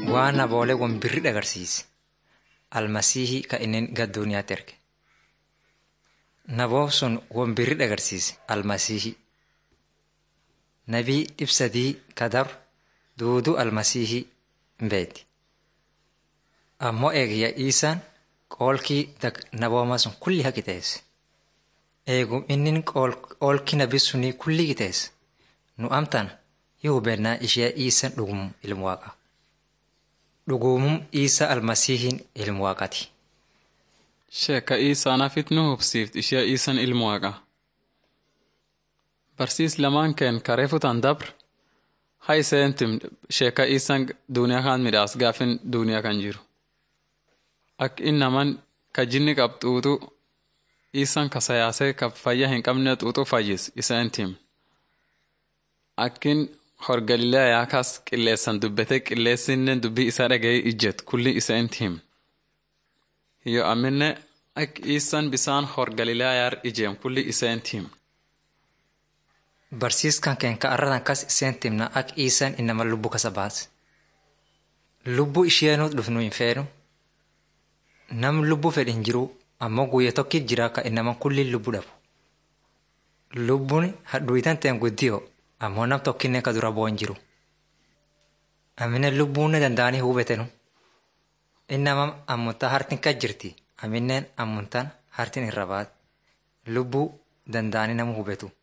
waan naboolee wan birri agarsiise almasiihii ka inni gad duuniyaatti erge. Naboof sun wan birri agarsiise almasiihii. Nabii ibsadii ka dabru duuduu almasiihii beeti. Ammoo eegiyya Iisaan qoolkii nabooma sun kulli haa qixeesse. Eegum inni qoolkii nabi sunii kulli qixeesse. Nu amtaan yoo hubannaa ishee Iisaan dhugum ilmu waaqa. Dhugumum Iisaa almasiihiin ilmu waaqati. Sheekka Iisaanaafit nu hubsiift ishee Iisaan ilmu waaqa. Barsiis lamaan keen karee futan dabr haa iseentim sheekka Iisaan duuniyaa kan midhaas gaafin duuniyaa kan jiru. Ak innaman ka jinni qabxuutu Iisaan ka sayaasee ka fayya hin qabne xuuxu fayyis iseentim. Akkin hor Galiilaayaa kas qilleessan dubbete qilleessinnen dubbii isaa dhaga'ee ijjet kulli iseentim. Yoo amminne ak Iisaan bisaan hor Galiilaayaa ijeem kulli iseentim. Barsiiskan keen ka arratan kas iseen timna ak Iisaan innama lubbu kasa baase. Lubbu isheenuu dhufnu hin feenu. Nam lubbu fedhe hin jiru ammoo guyya tokkit jira ka innaman kulli lubbu dhabu. Lubbuun hadhuuyitan ta'en guddiyoo ammoo nam tokkinne ka dura bu'an jiru. Amine lubbuun danda'anii hubetenu. Innama ammuntaa hartin kas jirti amineen ammuntaan hartin irra baat. Lubbuu danda'anii nama hubetu.